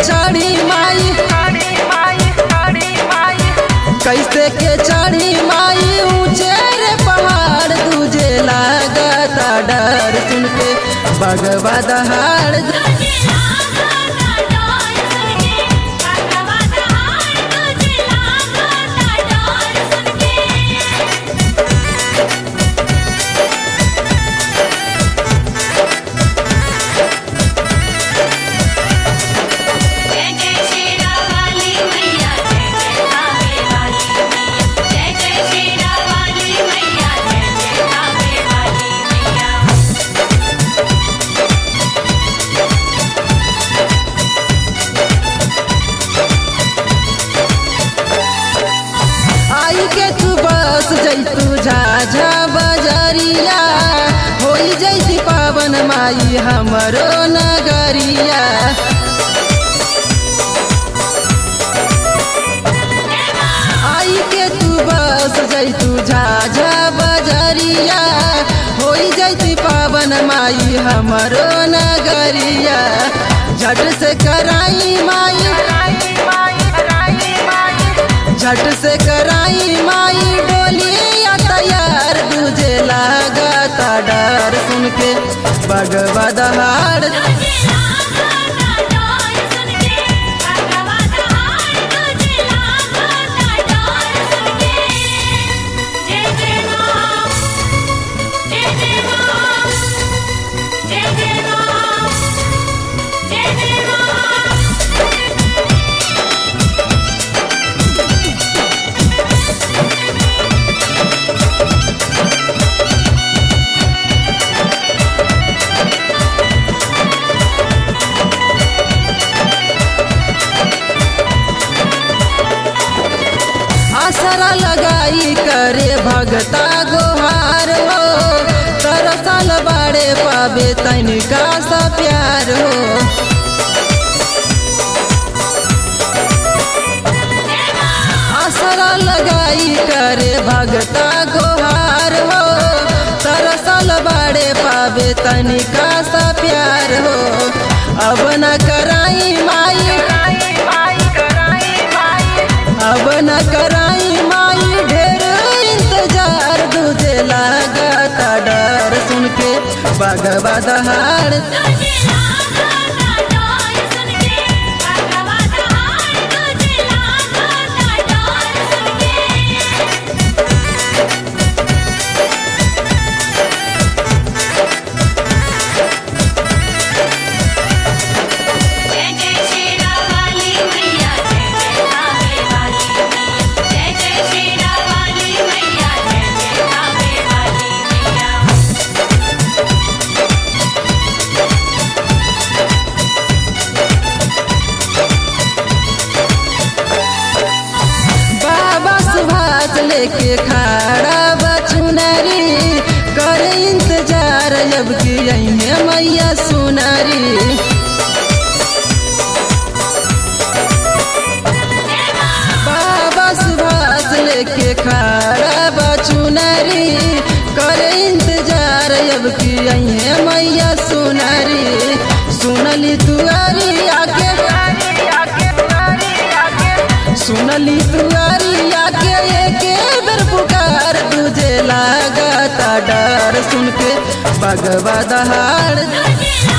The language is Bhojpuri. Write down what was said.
चढ़ी माई कैसे के चढ़ी माई ऊंचे रे पहाड़ तुझे लागता डर सुन के बगवा दहाड़ तुझे लागता डर सुन के भगवा दहाड़ तुझे लागता डर सुन के जय जय शेरा वाली मैया जय जय कावे वाली मैया जय जय शेरा वाली मैया जय जय कावे वाली मैया आई के तू बस जैतू झाझा बजरिया होई जैती पावन माई हमरो नगरिया आई के तू बस जैतू झाझा बजरिया होई जैती पावन माई हमरो नगरिया झट से कराई माई झट से कराई माई डोलिया तैयार दूजे लागता डर सुन के बगवा दहाड़ तुझे लागता डर सुन के भगवा दहाड़ तुझे लागता डर सुन के जय जय राम जय जय राम जय जय राम जय जय राम आसरा लगाई करे भगता गोहार हो तरसल बाड़े पावे तनिका सा प्यार हो आसरा लगाई करे भगता गोहार हो तरसल बाड़े पावे तनिका सा प्यार हो अब न कराई माई अब न कराई माई ढेर इंतजार दूजे लागता डर सुन के बगवा दहाड़ तुझे लागता डर सुन के भगवा दहाड़ तुझे लागता डर सुन के जय जय शेरा वाली मैया जय जय कावे वाली मैया जय जय शेरा वाली मैया जय जय कावे वाली मैया बाबा सुभाष लेके खड़ा बचुनरी कर इंतजार जब कि अइहे मैया सुनरी बाबा सुभाष लेके खड़ा बचुनरी कर इंतजार जब कि अइहे मैया सुनरी सुनली तुअरी आके सुनली तुअरी आके एके बेर पुकार दूजे लागता डर सुन के बगवा दहाड़ तुझे